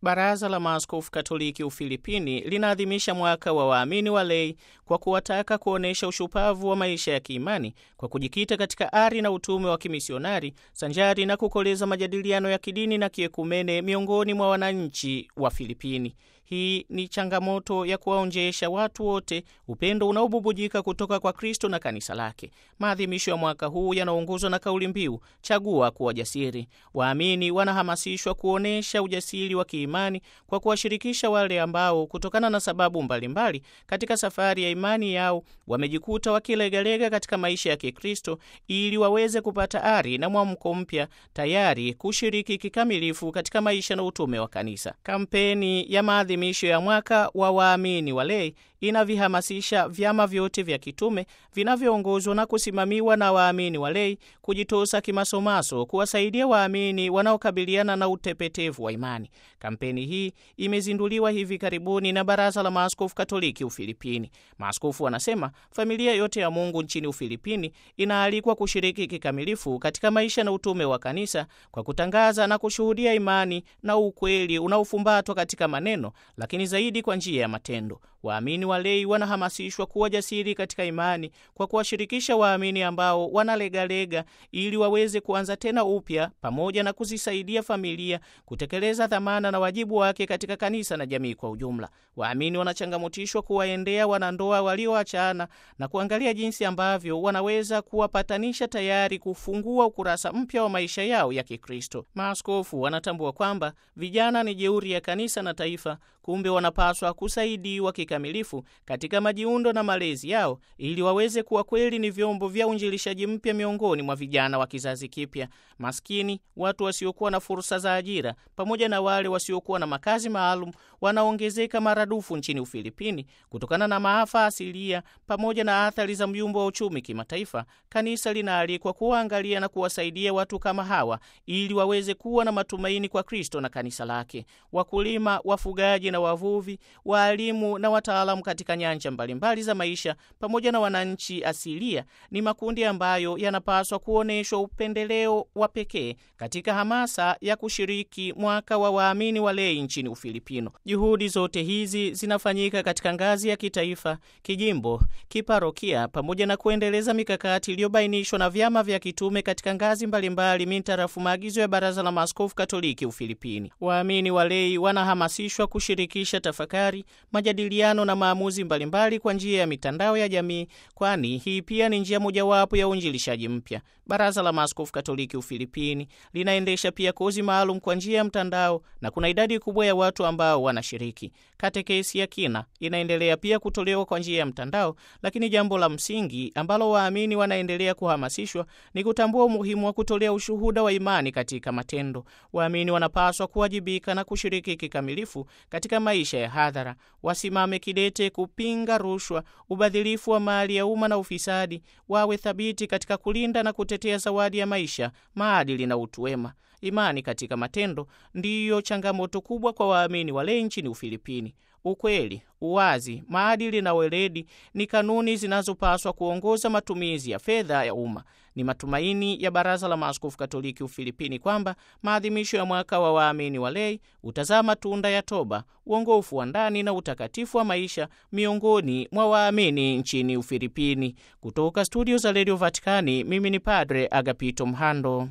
Baraza la Maaskofu Katoliki Ufilipini linaadhimisha mwaka wa waamini wa lei kwa kuwataka kuonyesha ushupavu wa maisha ya kiimani kwa kujikita katika ari na utume wa kimisionari sanjari na kukoleza majadiliano ya kidini na kiekumene miongoni mwa wananchi wa Filipini. Hii ni changamoto ya kuwaonjesha watu wote upendo unaobubujika kutoka kwa Kristo na kanisa lake. Maadhimisho ya mwaka huu yanaongozwa na kauli mbiu chagua kuwa jasiri. Waamini wanahamasishwa kuonyesha ujasiri wa kiimani kwa kuwashirikisha wale ambao kutokana na sababu mbalimbali mbali, katika safari ya imani yao wamejikuta wakilegalega katika maisha ya Kikristo ili waweze kupata ari na mwamko mpya tayari kushiriki kikamilifu katika maisha na utume wa kanisa. Kampeni ya maadhimisho ya mwaka wa waamini wa lei inavihamasisha vyama vyote vya kitume vinavyoongozwa na kusimamiwa na waamini wa lei kujitosa kimasomaso kuwasaidia waamini wanaokabiliana na utepetevu wa imani. Kampeni hii imezinduliwa hivi karibuni na Baraza la Maaskofu Katoliki Ufilipini. Maaskofu wanasema familia yote ya Mungu nchini Ufilipini inaalikwa kushiriki kikamilifu katika maisha na utume wa kanisa kwa kutangaza na kushuhudia imani na ukweli unaofumbatwa katika maneno, lakini zaidi kwa njia ya matendo. Waamini walei wanahamasishwa kuwa jasiri katika imani kwa kuwashirikisha waamini ambao wanalegalega ili waweze kuanza tena upya, pamoja na kuzisaidia familia kutekeleza dhamana na wajibu wake katika kanisa na jamii kwa ujumla. Waamini wanachangamotishwa kuwaendea wanandoa walioachana na kuangalia jinsi ambavyo wanaweza kuwapatanisha tayari kufungua ukurasa mpya wa maisha yao ya Kikristo. Maaskofu wanatambua kwamba vijana ni jeuri ya kanisa na taifa, kumbe wanapaswa kusaidiwa kikamilifu katika majiundo na malezi yao ili waweze kuwa kweli ni vyombo vya uinjilishaji mpya miongoni mwa vijana wa kizazi kipya, maskini, watu wasiokuwa na fursa za ajira, pamoja na wale wasiokuwa na makazi maalum wanaongezeka maradufu nchini Ufilipini kutokana na maafa asilia pamoja na athari za myumbo wa uchumi kimataifa. Kanisa linaalikwa kuwaangalia na kuwasaidia watu kama hawa ili waweze kuwa na matumaini kwa Kristo na kanisa lake. Wakulima, wafugaji na wavuvi, waalimu na wataalamu katika nyanja mbalimbali za maisha, pamoja na wananchi asilia ni makundi ambayo yanapaswa kuonyeshwa upendeleo wa pekee katika hamasa ya kushiriki mwaka wa waamini wa lei nchini Ufilipino. Juhudi zote hizi zinafanyika katika ngazi ya kitaifa, kijimbo, kiparokia, pamoja na kuendeleza mikakati iliyobainishwa na vyama vya kitume katika ngazi mbalimbali mintarafu maagizo ya Baraza la Maaskofu Katoliki Ufilipini. Waamini wa lei wanahamasishwa kushirikisha tafakari, majadiliano na maamuzi mbalimbali kwa njia ya mitandao ya jamii, kwani hii pia ni njia mojawapo ya uinjilishaji mpya. Baraza la Maaskofu Katoliki Ufilipini linaendesha pia kozi maalum kwa njia ya mtandao na kuna idadi kubwa ya watu ambao wanashiriki. Katekesi ya kina inaendelea pia kutolewa kwa njia ya mtandao, lakini jambo la msingi ambalo waamini wanaendelea kuhamasishwa ni kutambua umuhimu wa kutolea ushuhuda wa imani katika matendo. Waamini wanapaswa kuwajibika na kushiriki kikamilifu katika maisha ya hadhara, wasimame kidete kupinga rushwa, ubadhilifu wa mali ya umma na ufisadi, wawe thabiti katika kulinda na kutetea zawadi ya maisha, maadili na utu wema. Imani katika matendo ndiyo changamoto kubwa kwa waamini wale nchini Ufilipini. Ukweli, uwazi, maadili na weledi ni kanuni zinazopaswa kuongoza matumizi ya fedha ya umma. Ni matumaini ya Baraza la Maaskofu Katoliki Ufilipini kwamba maadhimisho ya mwaka wa waamini wa lei utazaa matunda ya toba, uongofu wa ndani na utakatifu wa maisha miongoni mwa waamini nchini Ufilipini. Kutoka studio za redio Vatikani, mimi ni Padre Agapito Mhando.